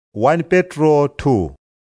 1 petro 2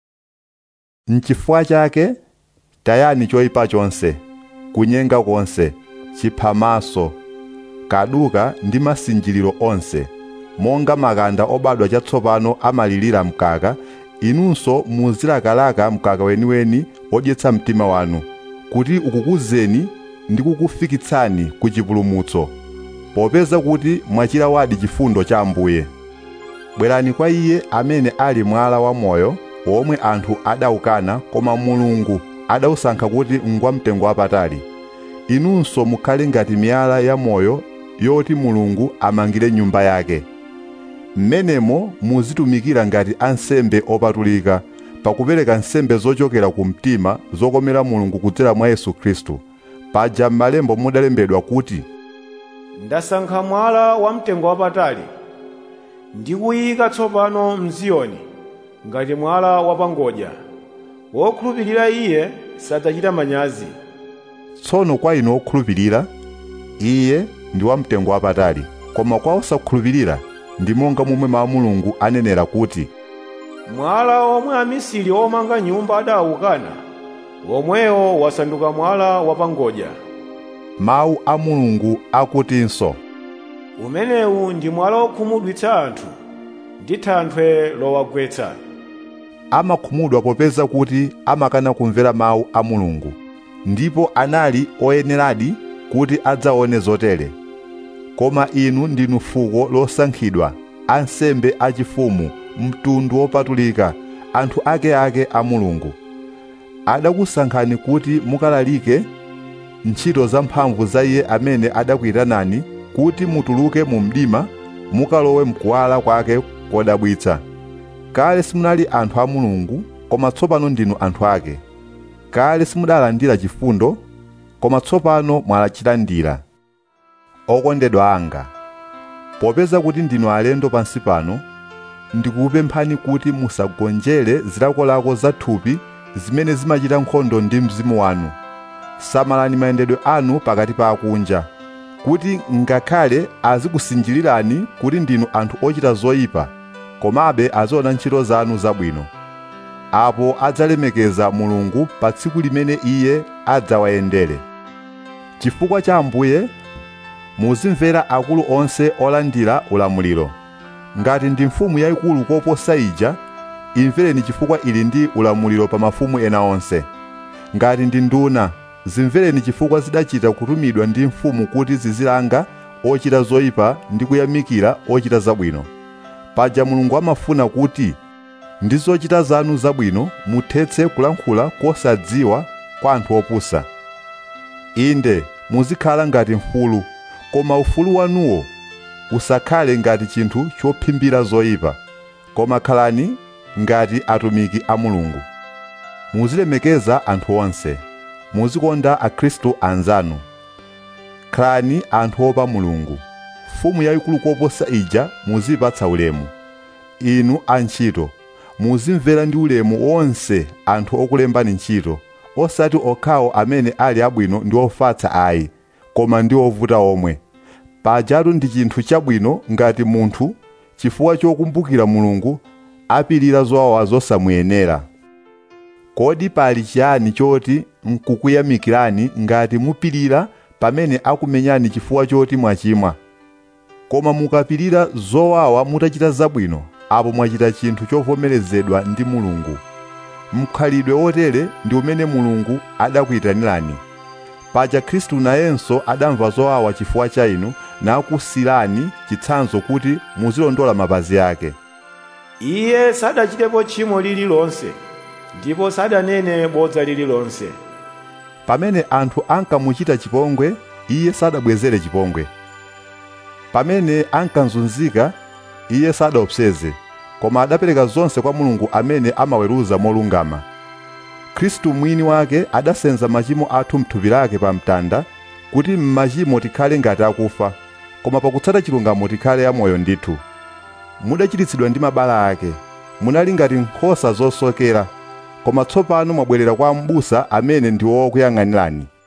N'chifukwa chake tayani choyipa chonse kunyenga konse chiphamaso kaduka ndi masinjiriro onse monga makanda obadwa chatsopano amalirira mkaka inunso muzilakalaka mkaka weniweni odyetsa mtima wanu kuti ukukuzeni ndi kukufikitsani ku chipulumutso popeza kuti mwachilawadi chifundo cha Ambuye bwerani kwa iye amene ali mwala wa moyo womwe anthu adawukana koma mulungu adawusankha kuti ngwamtengo wapatali inunso mukhale ngati miyala ya moyo yoti mulungu amangire nyumba yake mmenemo muzitumikira ngati ansembe opatulika pakupereka nsembe zochokera ku mtima zokomera mulungu kudzera mwa yesu khristu paja m'malemba mudalembedwa kuti ndasankha mwala wamtengo wapatali ndi kuyika tsopano m'ziyoni ngati mwala wapangodya wokhulupirira iye sadzachita manyazi tsono kwa inu okhulupirira iye ndi wamtengo wapatali koma kwa osakhulupirira ndi monga momwe mawu a mulungu anenera kuti mwala omwe amisiri omanga nyumba adawukana womwewo wasanduka mwala wapangodya mawu a mulungu akutinso umenewu ndi mwala wokhumudwitsa anthu ndi thanthwe lowagwetsa amakhumudwa popeza kuti amakana kumvera mawu a mulungu ndipo anali oyeneradi kuti adzaone zotere koma inu ndinu fuko losankhidwa ansembe achifumu mtundu wopatulika anthu akeake a mulungu adakusankhani kuti mukalalike ntchito zamphamvu za iye amene adakuyitanani kuti mutuluke mu mdima mukalowe mkuwala kwake kodabwitsa kale simunali anthu a mulungu koma tsopano ndinu anthu ake kale simudalandira chifundo koma tsopano mwalachilandira okondedwa anga popeza kuti ndinu alendo pansi pano ndikukupemphani kuti musagonjere zilakolako za thupi zimene zimachita nkhondo ndi mzimu wanu samalani mayendedwe anu pakati pa akunja kuti ngakhale azikusinjirirani kuti ndinu anthu ochita zoyipa komabe aziona ntchito zanu zabwino apo adzalemekeza mulungu pa tsiku limene iye adzawayendere chifukwa cha ambuye muzimvera akulu onse olandira ulamuliro ngati ndi mfumu yayikulu koposa ija imvereni chifukwa ili ndi ulamuliro pa mafumu ena onse ngati ndi nduna zimvereni chifukwa zidachita kutumidwa ndi mfumu kuti zizilanga ochita zoyipa ndi kuyamikira ochita zabwino paja mulungu amafuna kuti ndi zochita zanu zabwino muthetse kulankhula kosadziwa kwa anthu opusa inde muzikhala ngati mfulu koma ufulu wanuwo usakhale ngati chinthu chophimbira zoyipa koma khalani ngati atumiki a mulungu muzilemekeza anthu onse muzikonda akhristu anzanu khalani anthu opa mulungu mfumu yayikulu koposa ija muzipatsa ulemu inu antchito muzimvera ndi ulemu onse anthu okulembani ntchito osati okhawo amene ali abwino ndi ofatsa ayi koma ndi ovuta omwe pajatu ndi chinthu chabwino ngati munthu chifukwa chokumbukira mulungu apirira zowawa zosamuyenera kodi pali chiyani choti nkukuyamikirani ngati mupirira pamene akumenyani chifukwa choti mwachimwa koma mukapirira zowawa mutachita zabwino apo mwachita chinthu chovomerezedwa ndi mulungu mkhalidwe wotere ndi umene mulungu adakuyitanirani paja khristu nayenso adamva zowawa chifukwa cha inu nakusirani chitsanzo kuti muzilondola mapazi ake iye sadachitepo tchimo lililonse ndipo sadanene bodza lililonse pamene anthu ankamuchita chipongwe iye sadabwezere chipongwe pamene ankazunzika iye sadaopseze koma adapereka zonse kwa mulungu amene amaweruza molungama khristu mwini wake adasenza machimo athu mthupi lake pa mtanda kuti m'machimo tikhale ngati akufa koma pakutsata chilungamo tikhale amoyo ndithu mudachiritsidwa ndi mabala ake munali ngati nkhosa zosokera koma tsopano mwabwerera kwa m'busa amene ndi wokuyang'anirani